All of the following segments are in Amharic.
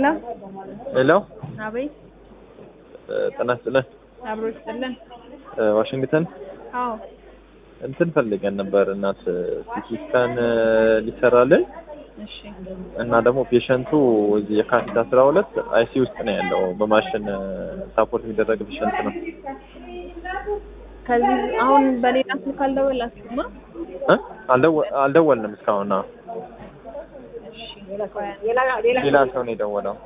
ሄሎ ሄሎ አቤት፣ ጤና ይስጥልን። አብሮ ይስጥልን። ዋሽንግተን አዎ እንትን ፈልገን ነበር እናት ሲቲ ስካን ሊሰራልን እሺ፣ እና ደግሞ ፔሸንቱ እዚህ የካቲት አስራ ሁለት አይሲ ውስጥ ነው ያለው። በማሽን ሳፖርት የሚደረግ ፔሸንት ነው። ከዚህ አሁን በሌላ ስልክ አልደወላችሁማ? እ? አልደወ- አልደወልንም እስካሁን። አዎ። እሺ፣ ቆይ አንዴ። ሌላ ሰው ነው የደወለው።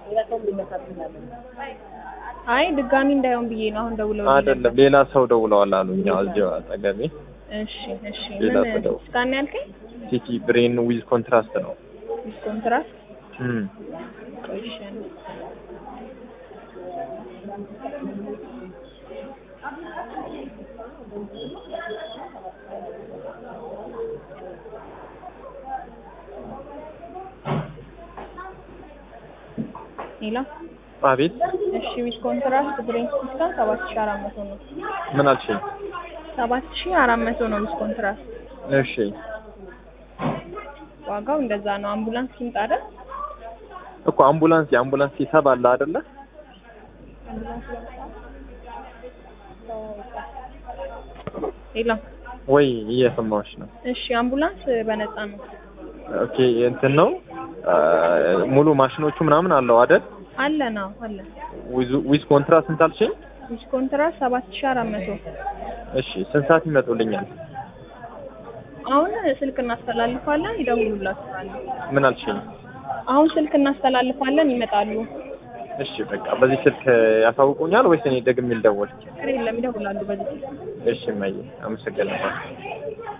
አይ ድጋሚ እንዳይሆን ብዬ ነው አሁን ደውለው አይደለም ሌላ ሰው ደውለዋል አሉ። እኛ እዚሁ አጠገቤ እሺ፣ እሺ። ሌላ ምን ሰው ደውል። ስካን ያልከኝ? ሲቲ ብሬን ዊዝ ኮንትራስት ነው። ዊዝ ኮንትራክት? እም። ቆይ እሺ፣ አንዴ። ሄሎ አቤት እሺ ዊዝ ኮንትራክት ብሬን ስካን ሰባት ሺህ አራት መቶ ነው። ምን አልሽኝ? ሰባት ሺህ አራት መቶ ነው ዊዝ ኮንትራክት እሺ ዋጋው እንደዛ ነው። አምቡላንስ ይምጣ አይደል? እኮ አምቡላንስ የአምቡላንስ ሂሳብ አለ አይደለ? ሄሎ ወይ እየሰማሁሽ ነው። እሺ አምቡላንስ በነፃ ነው ኦኬ እንትን ነው አ፣ ሙሉ ማሽኖቹ ምናምን አለው አይደል? አለ ነው አለ። ዊዝ ዊዝ ኮንትራት ስንት አልሽኝ? ዊዝ ኮንትራክት ሰባት ሺህ አራት መቶ እሺ ስንት ሰዓት ይመጡልኛል? አሁን ስልክ እናስተላልፋለን፣ ይደውሉላችኋል። ምን አልሽኝ? አሁን ስልክ እናስተላልፋለን፣ ይመጣሉ። እሺ በቃ በዚህ ስልክ ያሳውቁኛል ወይስ እኔ ደግሜ ልደውል? ችግር የለም፣ ይደውላሉ በዚህ ስልክ። እሺ እማዬ አመሰግናለሁ።